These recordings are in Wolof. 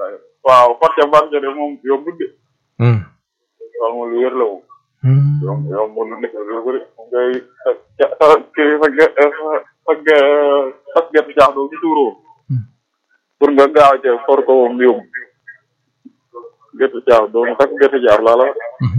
waaw forte barke de moom yombul de loolu moom lu wér la moom yomb yomb lu nekk lu bëri ngay sa kii sa ge sa ge sa gerte caax doo ci tuuroo pour nga gaaw ca for ko moom yomb gerte caax doo sax gerte caax laa la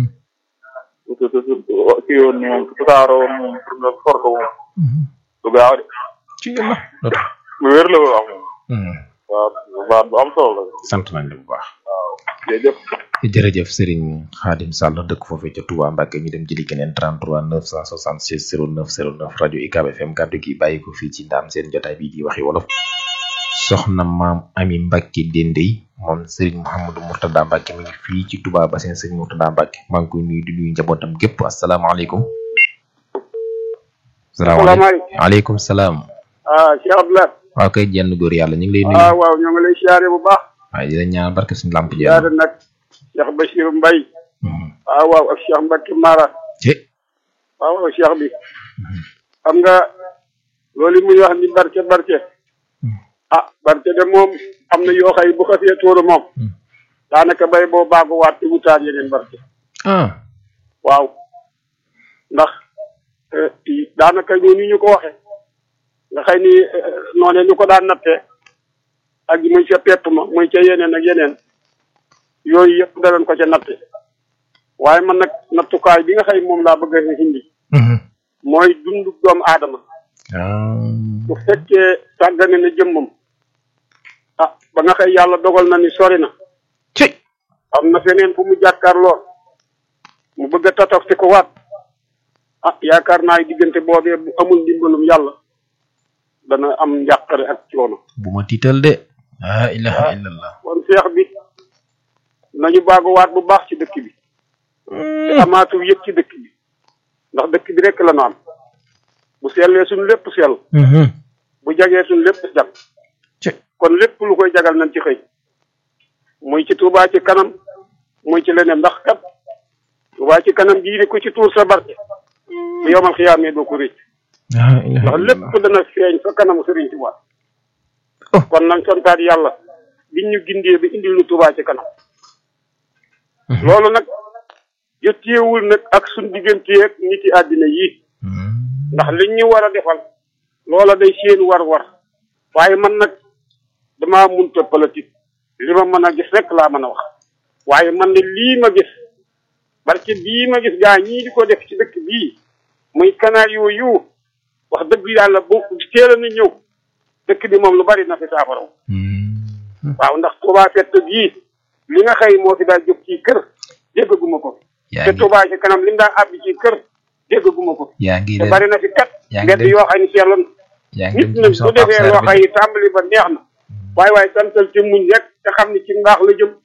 kii woon moom tasaaroo woon moom pour nga for ko moom du gaaw de ci yàlla lu wér la wax moom waaw baat bu am solo la sant nañ la bu baax waaw jërëjëf jërëjëf Serigne Khadim Sall dëkk foofee ca Touba Mbacke ñu dem jëli keneen 33 966 09 09 rajo UCAB FM kàddu gi bàyyi ko fii ci ndaam seen jotaay bii di waxi wolof soxna maam Ami Mbacke Dendey moom Serigne Mouhamadou Mourtada Mbacke mi ngi fii ci Touba ba seen Serigne Mourtada Mbacke maa ngi koy nuyu di nuyu njabootam gépp asalaamaaleykum. salaamaaleykum waaleykum salaam. ah Cheikh Abdoulaye. waaw kay jenn góor yàlla ñu ngi lay nuyu. ah waaw ñoo ngi lay siyaare bu baax. waaye di la ñaan barke suñu lamp jenn. siyaare nag Cheikh Bachir Mbaye. ah waaw ak Cheikh Mbacke Mara. ci waaw waaw Cheikh bi. xam nga loolu muy wax ni barke barke. ah barke de moom am na yoo xay bu xasee tóoru moom. daanaka bay boo baaguwaat te wutaat yeneen barke. ah waaw ndax daanaka ñoo ni ñu ko waxe nga xëy ni noone ñu ko daan nattee ak muy ca pepp ma muy ca yeneen ak yeneen yooyu yëpp danañ ko ca natte waaye man nag nattukaay bi nga xëy moom laa bëgg a indi mooy dundu doomu aadama bu fekkee sàggane na jëmmam ah ba nga xëy yàlla dogal na ni sori na ci am na feneen fu mu jàkkaarloo mu bëgg a tatof si ko waat ah yaakaar naa diggante boobee bu amul ndimbalum yàlla dana am njàqare ak coono. bu ma tiital de. la ilaha illallah. kon seex bi nañu baaguwaat bu baax ci dëkk bi. te amaatu yëpp ci dëkk bi. ndax dëkk bi rek la ñu am. bu sellee suñ lépp sell. bu jagee suñ lépp jag. kon lépp lu koy jagal nañ ci xëy. muy ci Touba ci kanam muy ci leneen ndax kat Touba ci kanam bii di ko ci tuur sa barke. bu yomal xiyaamee doo ko rëcc. ndax lépp dana feeñ fa kanamu Sëriñ Tuubaa kon nañ santaat yàlla biñ ñu gindee bi indil ñu Tuubaa ci kanam loolu nag jotteewul nag ak suñ digganteeg nit yi àddina yii ndax liñ ñu war a defal loola day seen war-war waaye man nag damaa munta politique li ma mën a gis rek laa mën a wax waaye man de lii ma gis barke bii ma gis gaa ñii di ko def ci dëkk bii muy kanaar yooyu wax dëgg yàlla bu teel a na ñëw dëkk bi moom lu bari na fi saafaraw waaw ndax Touba fett gii li nga xëy moo fi daal jóg ci kër déggaguma ko te Touba ci kanam li mu daan àbbi ci kër déggaguma ko yaa ngi te bari na fi kat mbedd yoo xam ne seetlu yaa ngi nit nag su defee loo xam ne tàmbali ba neex na waaye waaye santal ci muñ rek te xam ne ci mbaax la jëm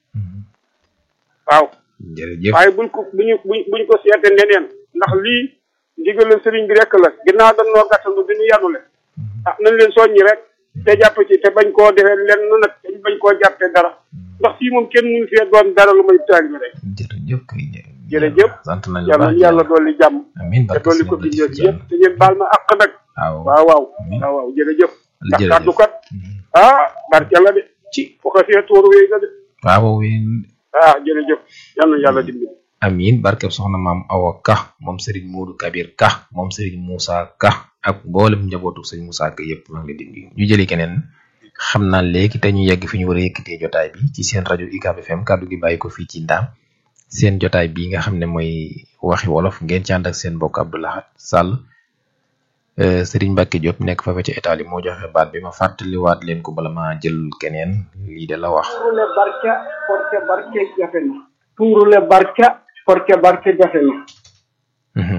waaw jërëjëf waaye buñ ko buñu buñ buñ ko seete neneen ndax lii ndigalal sëriñ bi rek la ginnaaw dañ noo gàttandu di ñu yanule ah nañ leen soññi rek te jàpp ci te bañ koo defee lenn nag te bañ koo jàppee dara ndax fii moom kenn mënu fee doon dara lu may taalibe rek jërëjëf kay jërëjëf sant nañu yàlla yàlla dolli jàmm amiin te dolli ko bindee bi yëpp te ngeen baal ma àq nag waaw waaw waaw waaw waaw jërëjëf ndax jërëjëf. kàddu kat ah barke la de ci bu xasee tuuru wéy na de waaw ah jërëjëf yal na yàlla dimbali amiin barkeb soxna maam Awa Ka moom Serigne Modou Kabir Ka moom Serigne Moussa Ka ak mboolem njabootu Serigne Moussa Ka yëpp maa ngi leen di nuyu ñu jëli keneen xam naa léegi te ñu yegg fi ñu war a yëkkatee jotaay bi ci seen rajo UCAB FM kàddu gi bàyyi ko fii ci ndaam seen jotaay bi nga xam ne mooy waxi wolof ngeen ci ànd ak seen mbokk Abdoulahat Sall euh, Serigne Mbacke Diop nekk fa ci Italie moo joxe baat bi ma fàttaliwaat leen ko bala maa jël keneen lii de la wax. tuurule barca porte barke jafe na tuurule barca porte barke jafe na Mhm.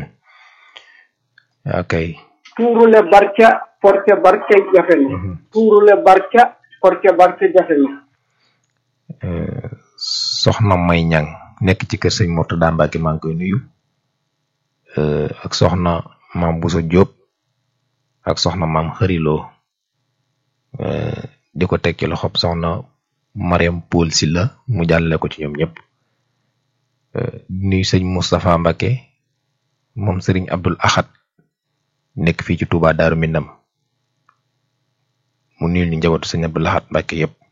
ok tuurule barca porte barke jafe na tuurule barca porte barke jafe na Euh, soxna May Ñang nekk ci kër sëñ Mourtada Mbacke maa ngi koy nuyu euh, ak soxna maam Bousso Diop ak soxna maam Xëriloo euh, di ko teg ci loxob soxna Mariam Poul Silla mu jàllale ko ci ñoom ñëpp euh, di nuyu sëñ Moustapha Mbacke moom sëriñ Abdul Ahad nekk fii ci Touba Daaru Minam mu nuyu ñu njabootu sëñ Abdul Ahad Mbacke yëpp